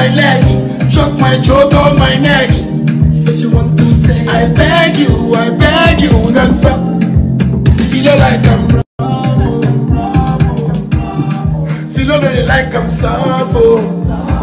my leg, choke my throat on my neck. Say she want to say, I beg you, I beg you, don't stop. Feel like I'm bravo, Feel already like I'm Savo.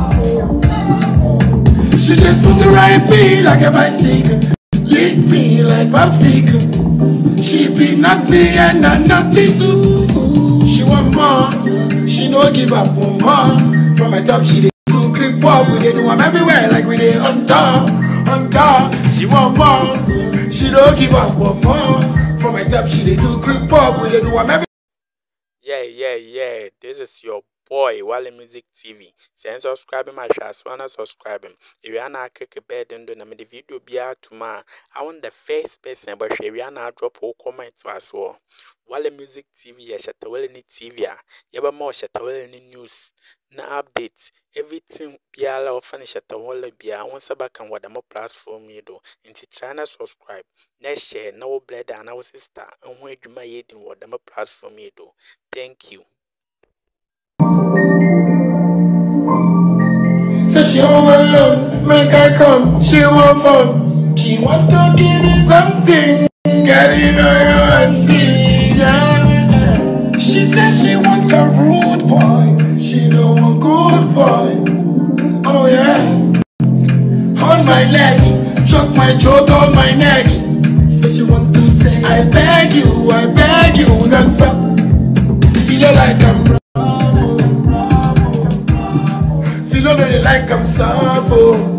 She just put the right me like a bicycle. Lick me like popsicle. She be naughty and I'm naughty too. She want more. She no give up one more. From my top she dey do clip up. We dey do am everywhere like we dey on top, on top. She want more. She no give up one more. From my top she dey do clip up. We dey do am everywhere. Yeah, yeah, yeah. This is your boy, Wale Music TV. Send subscribe my shots, wanna subscribe him. If you are not click a bed and do the video be out tomorrow. I want the first person, but if you are not drop all comments as well. Wale Music TV, ya shatawele ni TV ya. Yaba mo shatawele ni news. Na updates. Everything biala ofani shatawele biya. Once back and what mo platform you do. Inti try na subscribe. Na share, na wo bled and na wo sister. And when you ma yedin what mo platform you do. Thank you. Say she home alone, make I come, she want fun. She want to give me something, girl, you know you want it. yeah. She says she want a rude boy, she know a good boy. Oh yeah. Hold my leg, choke my throat on my neck. Say she want to say, I beg you, I beg you, don't stop. Feel like I'm bravo, Feel already like I'm Savo.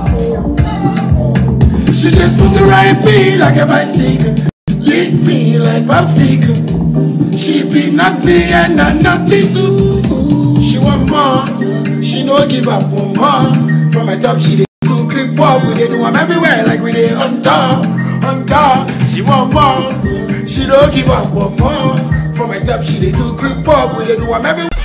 She just put the right me like a bicycle. Lick me like popsicle. She be naughty and I'm naughty too. She want more. She no give up one more. From my top she dey do clip up. We dey do am everywhere like we dey on top, on top. She want more. She no give up one more. From my top she dey do clip up. We dey do am everywhere.